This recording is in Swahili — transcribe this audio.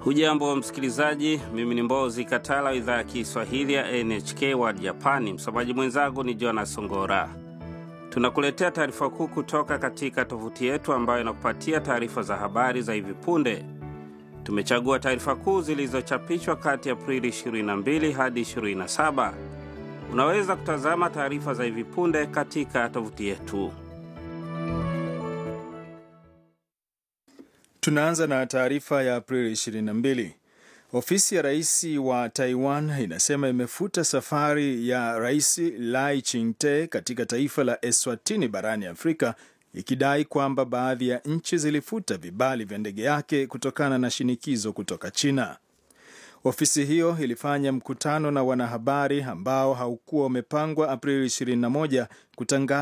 Hujambo msikilizaji, mimi ni Mbozi Katala, idhaa ya Kiswahili ya NHK World Japani. Msomaji mwenzangu ni Jonas Songora. Tunakuletea taarifa kuu kutoka katika tovuti yetu ambayo inakupatia taarifa za habari za hivi punde. Tumechagua taarifa kuu zilizochapishwa kati ya Aprili 22 hadi 27. Unaweza kutazama taarifa za hivi punde katika tovuti yetu. Tunaanza na taarifa ya Aprili 22. Ofisi ya rais wa Taiwan inasema imefuta safari ya Rais Lai Ching-te katika taifa la Eswatini barani Afrika ikidai kwamba baadhi ya nchi zilifuta vibali vya ndege yake kutokana na shinikizo kutoka China. Ofisi hiyo ilifanya mkutano na wanahabari ambao haukuwa umepangwa Aprili 21 kutangaza